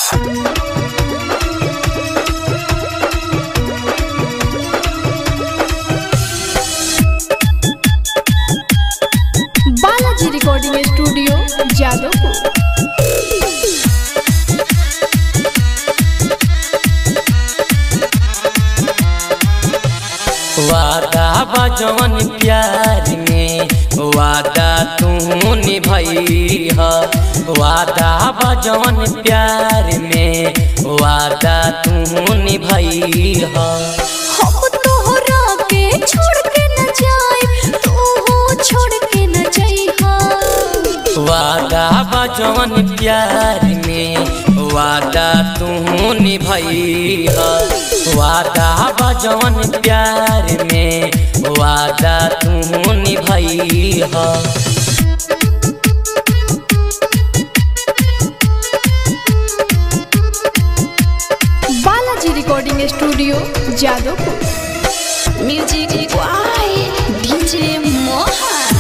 Balaji recording studio Jadavpur वादा बजवन प्यार में वादा तू निभई ह वादा बजवन प्यार में वादा तू निभई ह हम तोहरा के छोड़ के न जाए तू छोड़ के न जइहा वादा बजवन प्यार में वादा तू निभई ह वादा बजवन प्यार में वादा तू निभई ह Balaji recording studio Jadavpur music by DJ Mohan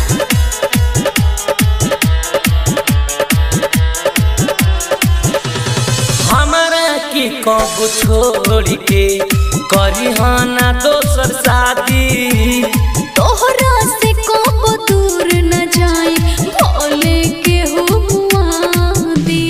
हमरा के कब छोड़ के करी ना दोसर शादी तोहरा से कब दूर न जाए भोले के हो मुआदी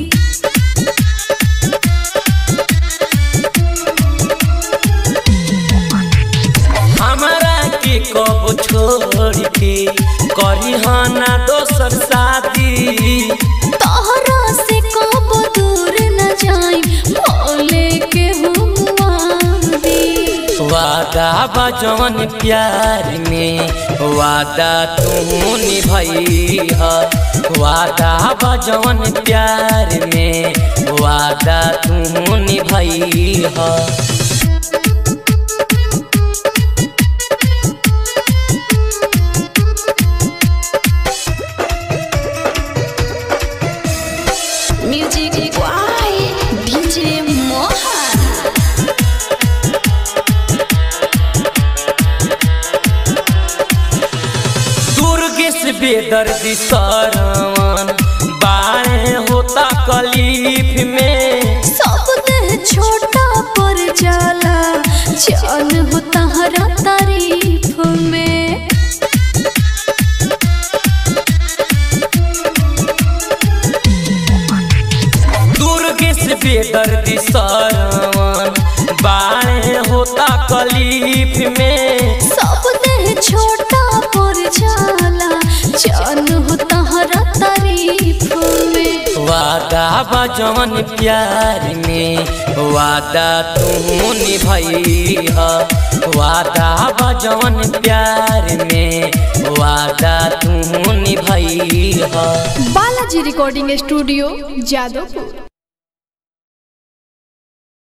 हमरा के कब छोड़ के करी ना दोसर शादी तोहरा से कब दूर न जाए भोले के हो मुआदी वादा बजवन प्यार में वादा तू निभई ह वादा बजवन प्यार में वादा तू निभई ह music by DJ Mohan Durgesh बेदर्दी सरवन बाणे होता कलीफ में सब देह छोटा पर जाला जान हो तहरा तारीफ में दुर्गेश बेदर्दी सरवन बाणे होता कलीफ में सब देह छोटा पर जाला जान हो तहरा तारीफ में वादा बजवन प्यार में वादा तू निभई ह वादा बजवन प्यार में वादा तू निभई ह बालाजी रिकॉर्डिंग स्टूडियो जादवपुर